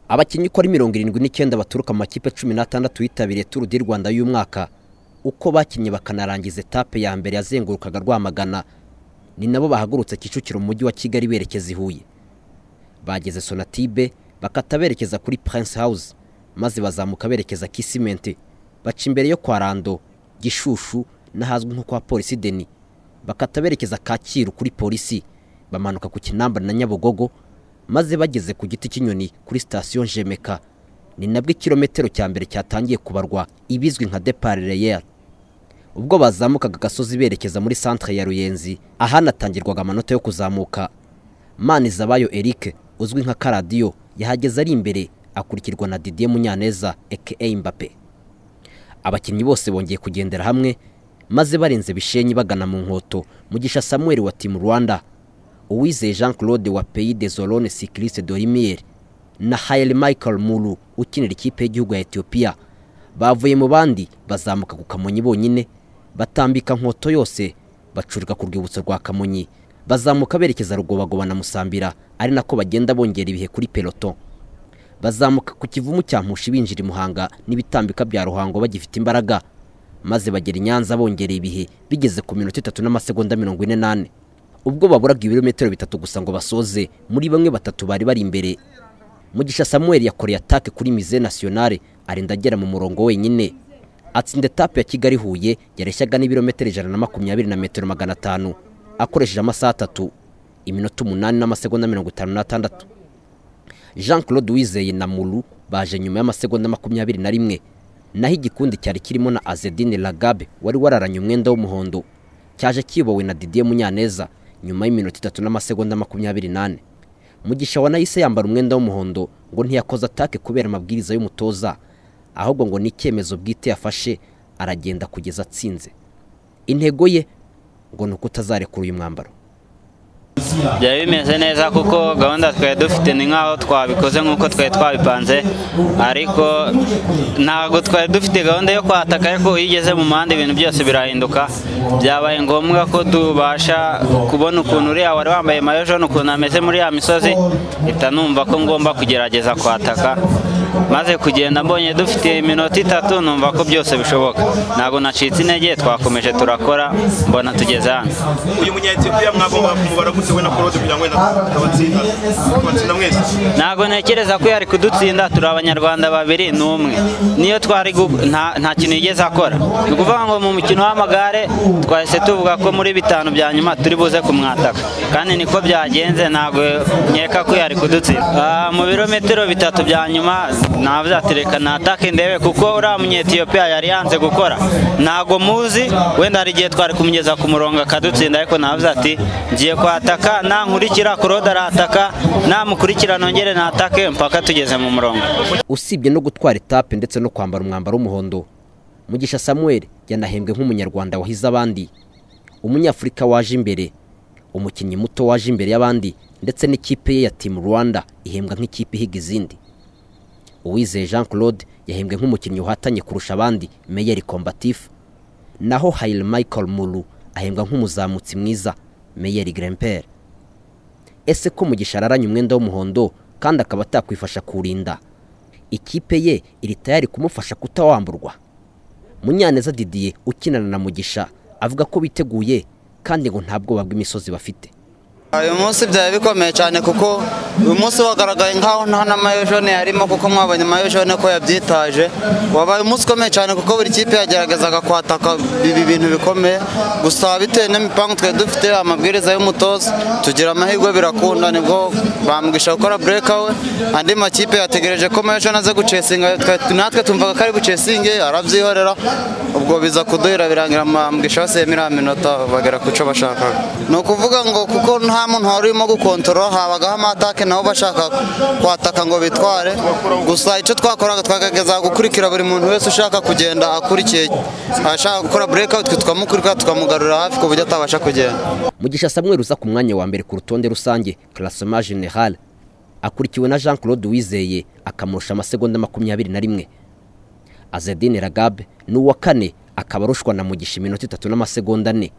abakinnyi uko ari mirongo irindwi n'icyenda baturuka mu makipe cumi n'atandatu yitabiriye turu di rwanda y'umwaka uko bakinnye bakanarangiza etape ya mbere yazengurukaga rwamagana ni nabo bahagurutse kicukiro mu mujyi wa kigali berekeza i huye bageze sonatibe bakata berekeza kuri prince house maze bazamuka berekeza kisimente baca imbere yo kwa rando gishushu n'ahazwi nko kwa polisi deni bakata berekeza kacyiru kuri polisi bamanuka ku kinamba na nyabugogo maze bageze ku giti cy'inyoni kuri sitasiyo jemeka ni nabwo ikirometero cya mbere cyatangiye kubarwa ibizwi nka deparereyeri ubwo bazamukaga agasozi berekeza muri santire ya ruyenzi ahanatangirwaga amanota yo kuzamuka manizabayo eric uzwi nka karadiyo yahageze ari imbere akurikirwa na didier munyaneza eke mbappe abakinnyi bose bongeye kugendera hamwe maze barenze bishenyi bagana mu nkoto mugisha samuel wa timu rwanda uwizeye jean claude wa pays de zorone cycliste dorimier na hayel michael mulu ukinira ikipe y'igihugu ya etiyopiya bavuye mu bandi bazamuka ku kamonyi bonyine batambika nkoto yose bacurika ku rwibutso rwa kamonyi bazamuka berekeza rugobagoba na musambira ari nako bagenda bongera ibihe kuri peloton bazamuka ku kivumu cya mpushi binjira i muhanga n'ibitambika bya ruhango bagifite imbaraga maze bagera i nyanza bongereye ibihe bigeze ku minota itatu n'amasegonda mirongo ine n'ane ubwo baburaga ibirometero bitatu gusa ngo basoze muri bamwe batatu bari bari imbere mugisha samuel yakoreye atake kuri mize nasiyonale arinda agera mu murongo wenyine atsinda etape ya kigali huye yareshyaga n'ibirometero ijana na makumyabiri na metero magana atanu akoresheje amasaha atatu iminota umunani n'amasegonda mirongo itanu n'atandatu jean claude wizeye na muru baje nyuma y'amasegonda makumyabiri na rimwe naho igikundi cyari kirimo na azedine lagabe wari wararanye umwenda w'umuhondo cyaje kiyobowe na didier munyaneza nyuma y'iminota itatu n'amasegonda makumyabiri n'ane mugisha wa nahise yambara umwenda w'umuhondo ngo ntiyakoze atake kubera amabwiriza y'umutoza ahubwo ngo ni icyemezo bwite yafashe aragenda kugeza atsinze intego ye ngo ni uko utazarekura uyu mwambaro byari bimeze neza kuko gahunda twari dufite ni nk'aho twabikoze nk'uko twari twabipanze ariko ntabwo twari dufite gahunda yo kwataka ariko iyo ugeze mu muhanda ibintu byose birahinduka byabaye ngombwa ko tubasha kubona ukuntu uriya wari wambaye mayo jone ukuntu ameze muri ya misozi mpita numva ko ngomba kugerageza kwataka maze kugenda mbonye dufite iminota itatu numva ko byose bishoboka ntabwo nacitse intege twakomeje turakora mbona tugeze hano uyu munyetiyopiya mwagomba kumubara gute we na korode kugira ngo wenda tabatsinda tabatsinda mwese ntabwo ntekereza ko yari kudutsinda turi abanyarwanda babiri ni umwe niyo twari nta kintu yigeze akora ni ukuvuga ngo mu mukino w'amagare twahise tuvuga ko muri bitanu bya nyuma turi buze kumwataka kandi niko byagenze ntabwo nkeka ko yari kudutsinda mu birometero bitatu bya nyuma ntabyatereka natake ndebe kuko uriya munyetiyopiya yari yanze gukora ntabwo muzi wenda hari igihe twari kumugeza ku murongo akadutsinda ariko ntabwo ati ngiye kwataka nankurikira kuroda arataka namukurikira nongere natake mpaka tugeze mu murongo usibye no gutwara etape ndetse no kwambara umwambaro w'umuhondo mugisha samuel yanahembwe nk'umunyarwanda wahize abandi umunyafurika waje imbere umukinnyi muto waje imbere y'abandi ndetse n'ikipe ye ya timu rwanda ihembwa nk'ikipe ihiga izindi uwizeye jean claude yahembwe nk'umukinnyi uhatanye kurusha abandi meyeri kombatifu naho hayiri michael muru ahembwa nk'umuzamutsi mwiza meyeri gremperi ese ko mugisha araranye umwenda w'umuhondo kandi akaba atakwifasha kuwurinda ikipe ye iri tayari kumufasha kutawamburwa munyaneza didiye ukinana na mugisha avuga ko biteguye kandi ngo nta bwoba bw'imisozi bafite uyu munsi byaba bikomeye cyane kuko uyu munsi wagaragaye nk'aho nta na mayo jone yarimo kuko mwabonye mayo jone ko yabyitaje wabaye umunsi ukomeye cyane kuko buri kipe yageragezaga kwataka ibi bintu bikomeye gusa bitewe n'imipangu twari dufite amabwiriza y'umutoza tugira amahirwe birakunda nibwo bamwisha gukora bureka we andi makipe yategereje ko mayo jone aze gucesinga natwe tumvaga ko ari bucesinge arabyihorera ubwo biza kuduhira birangira bamwisha basiyemo iriya minota bagera ku cyo bashakaga ni ukuvuga ngo kuko nta nta muntu wari urimo gukontorora habagaho amatake nabo bashaka kwataka ngo bitware gusa icyo twakoraga twakageza gukurikira buri muntu wese ushaka kugenda akurikiye ashaka gukora burekawuti tukamukurikira tukamugarura hafi ku buryo atabasha kugenda mugisha samuel uza ku mwanya wa mbere ku rutonde rusange karasoma general akurikiwe na jean claude wizeye akamurusha amasegonda makumyabiri na rimwe azedine ragabe n'uwa kane akaba arushwa na mugisha iminota itatu n'amasegonda ane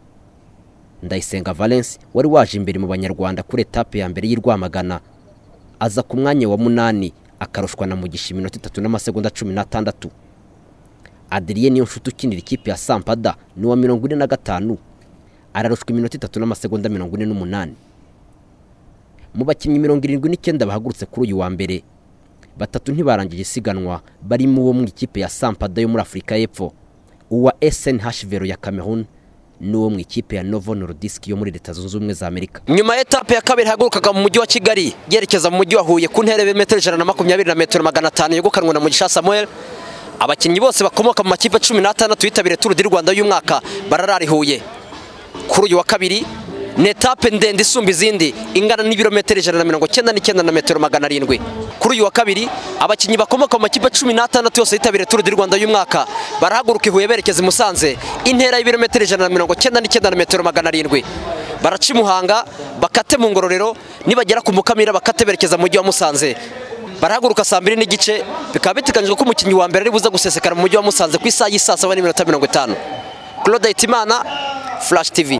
ndayisenga valence wari waje imbere mu banyarwanda kuri etape ya mbere y'irwamagana aza ku mwanya wa munani akarushwa na mugisha iminota itatu n'amasegonda cumi n'atandatu adiriye niyo nshuti ukinira ikipe ya sampada ni uwa mirongo ine na gatanu ararushwa iminota itatu n'amasegonda mirongo ine n'umunani mu bakinnyi mirongo irindwi n'icyenda bahagurutse kuri uyu wa mbere batatu ntibarangije isiganwa barimo uwo mu ikipe ya sampada yo muri afurika y'epfo uwa SNHVero ya Cameroon n'uwo mu ikipe ya Novo Nordisk yo muri Leta Zunze Ubumwe za Amerika nyuma ya etape ya kabiri hagurukaga mu mujyi wa Kigali yerekeza mu mujyi wa Huye ku ntera metero ijana na makumyabiri na metero magana atanu yogukanwa na Mugisha Samuel abakinnyi bose bakomoka mu makipe cumi n'atandatu yitabiriye Tour du Rwanda y'umwaka bararari Huye kuri uyu wa kabiri ni etape ndende isumba izindi ingana n'ibirometero ijana na mirongo icyenda n'icyenda na metero magana arindwi kuri uyu wa kabiri abakinnyi bakomoka mu makipe cumi n'atandatu yose yitabiriye turu di rwanda y'umwaka barahaguruka i huye berekeza i musanze intera y'ibirometero ijana na mirongo icyenda n'icyenda na metero magana arindwi baraca i muhanga bakate mu ngororero nibagera ku mukamira bakate berekeza mu mujyi wa musanze barahaguruka saa mbiri n'igice bikaba biteganyijwe ko umukinnyi wa mbere ari buza gusesekara mu mujyi wa musanze ku isaha y'isaa saba n'iminota mirongo itanu claude hitimana flash tv